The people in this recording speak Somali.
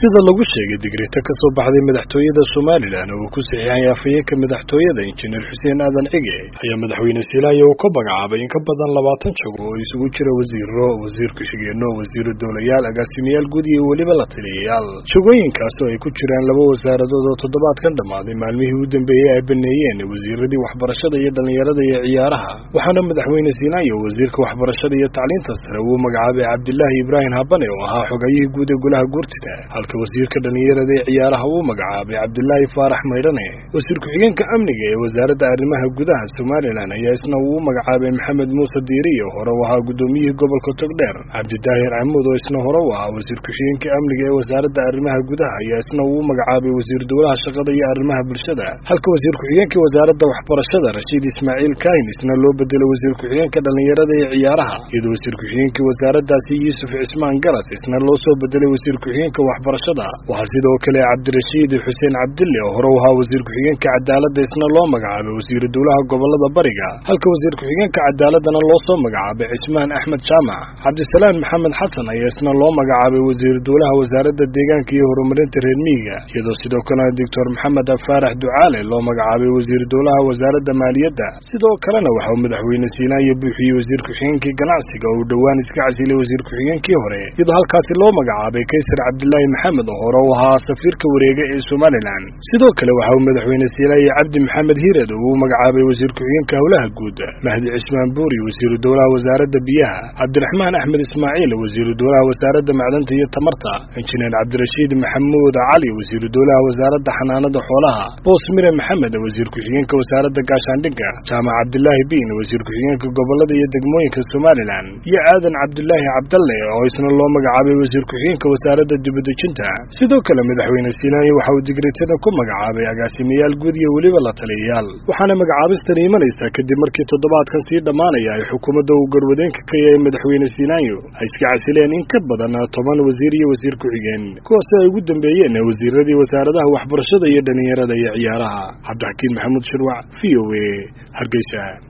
sida lagu sheegay digreeta ka soo baxday madaxtooyada somalilan oo uu ku saxiixay afhayeenka madaxtooyada injineer xuseen aadan cige ayaa madaxweyne siilaayo uu ka magacaabay in ka badan labaatan jago oo isugu jira wasiiro wasiir ku-xigeenno wasiiro dowlayaal agaasimayaal guud iyo weliba la taliyayaal jagooyinkaas oo ay ku jiraan laba wasaaradood oo toddobaadkan dhammaaday maalmihii u dambeeyey ay baneeyeen wasiiradii waxbarashada iyo dhallinyarada iyo ciyaaraha waxaana madaxweyne siilaayo wasiirka waxbarashada iyo tacliinta sare uu magacaabay cabdilaahi ibraahim habane oo ahaa xogayihii guud ee golaha guurtida halka wasiirka dhallinyarada ee ciyaaraha uu magacaabay cabdilaahi faarax maydhane wasiir ku-xigeenka amniga ee wasaaradda arrimaha gudaha somalilan ayaa isna uu magacaabay maxamed muuse diiri oo hore u ahaa guddoomiyihii gobolka togdheer cabdidaahir camuud oo isna hore u ahaa wasiir ku-xigeenka amniga ee wasaaradda arrimaha gudaha ayaa isna uu magacaabay wasiir dowlaha shaqada iyo arrimaha bulshada halka wasiir ku-xigeenka wasaaradda waxbarashada rashiid ismaaciil kaahin isna loo bedelay wasiir ku-xigeenka dhallinyarada ee ciyaaraha iyadoo wasiir ku-xigeenkii wasaaraddaasi yuusuf cismaan garas isna loo soo bedelay wasiir ku-xigeenka waxbarashada waxaa sidoo kale cabdirashiid xuseen cabdille oo hore u ahaa wasiir ku-xigeenka cadaaladda isna loo magacaabay wasiiru dowlaha gobolada bariga halka wasiir ku-xigeenka cadaaladana loo soo magacaabay cismaan axmed jaamac cabdisalaan maxamed xasan ayaa isna loo magacaabay wasiiru dowlaha wasaaradda deegaanka iyo horumarinta reer miyiga iyadoo sidoo kalena doctor maxamed faarax ducaale loo magacaabay wasiiru dowlaha wasaaradda maaliyadda sidoo kalena waxa uu madaxweyne siilaayo buuxiyey wasiir ku-xigeenkii ganacsiga oo uu dhowaan iska casilay wasiir ku-xigeenkii hore iyadoo halkaasi loo magacaabay kaysar cabdilaahi maxamed oo hore u ahaa safiirka wareega ee somalilan sidoo kale waxa uu madaxweyne siilaayo cabdi maxamed hired oo uu magacaabay wasiir ku-xigeenka howlaha guud mahdi cismaan buuri wasiiru dowlaha wasaaradda biyaha cabdiraxmaan axmed ismaaciil wasiiru dowlaha wasaaradda macdanta iyo tamarta injineer cabdirashiid maxamuud cali wasiiru dowlaha wasaaradda xanaanada xoolaha boos mire maxamed wasiir ku-xigeenka wasaaradda gaashaandhigga jaamac cabdilaahi biin wasiir ku-xigeenka gobolada iyo degmooyinka somalilan iyo aadan cabdilaahi cabdalle oo isna loo magacaabay wasiir ku-xigeenka wasaaradda dibadejinta sidoo kale madaxweyne siilaayo waxa uu digreetada ku magacaabay agaasimayaal guud iyo weliba la taliyayaal waxaana magacaabistani imanaysaa kadib markii toddobaadkan sii dhammaanaya ay xukuumadda uu garwadeenka ka yahay madaxweyne siilaayo ay iska casileen in ka badan toban wasiir iyo wasiir ku-xigeen kuwaasi ay ugu dambeeyeen wasiiradii wasaaradaha waxbarashada iyo dhallinyarada iyo ciyaaraha cabdixakiin maxamuud shirwac v o a hargeysa